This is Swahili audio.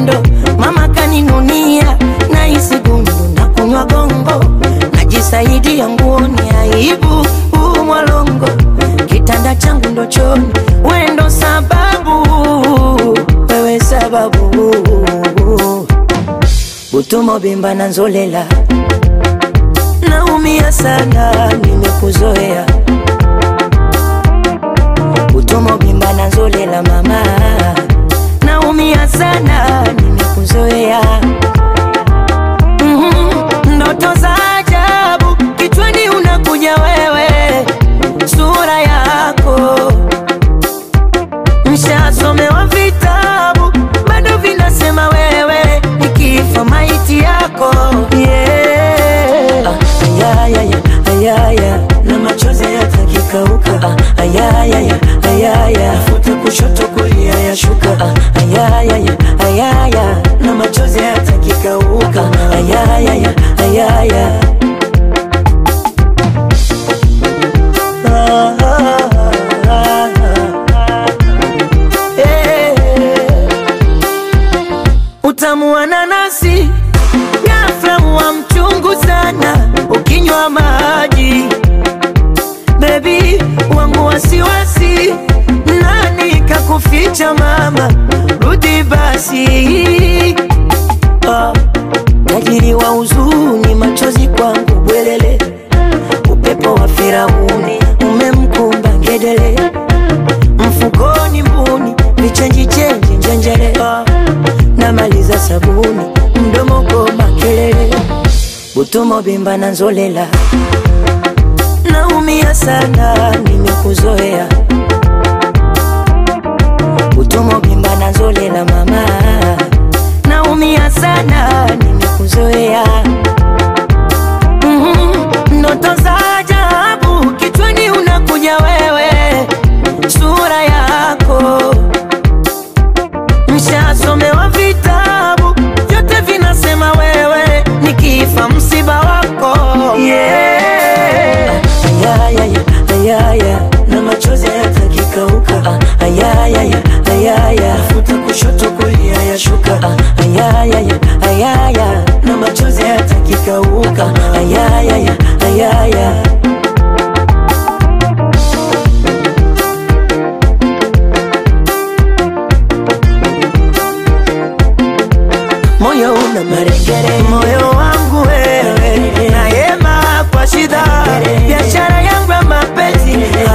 upendo mama kaninunia na isi gundu na kunywa gongo najisaidia nguoni aibu huu mwalongo kitanda changu ndo choni wendo sababu wewe sababu butumo bimba na nzolela naumia sana nimekuzoea butumo bimba na nzolela mama naumia sana nimekuzoea Mhm, ndoto za ajabu kichwani unakuja wewe sura yako mshasomewa vitabu bado vinasema wewe nikifa maiti yako yeah. ah, ayayaya, ayaya, na machozi yatakikauka ah, ayayaya, ayaya, futa kushoto kulia yashuka ah, ayayaya, ayaya, na machozi yatakikauka ah, ayayaya, ayaya. Ah, ah, ah, ah. Eh. Utamu wa nanasi ghafla huwa mchungu sana ukinywa maji. Bebi wangu wasiwasi, nani kakuficha mama? Rudi basi. Ah, tajiri wa huzuni, machozi kwangu bwelele, upepo wa Firauni umemkumba ngedele mfukoni mbuni vichenji chenji njenjele Ah, namaliza sabuni mdomo koma kelele butumo bimba na nzolela naumia sana nimekuzoea butumo bimba na nzolela mama naumia sana nimekuzoea Mhm, ndoto za ajabu kichwani unakuja wewe sura yako mshasomewa vitabu vyote vinasema wewe nikifa msiba wako yeah. ayayaya ayaya na machozi yatakikauka ah, ayayaya ayaya futa kushoto kulia yashuka ah, ayayaya ayaya na machozi yatakikauka ah, ayayaya ayaya moyo una marekere, moyo wangu wewe, nayema kwa shida, biashara yangu ya mapenzi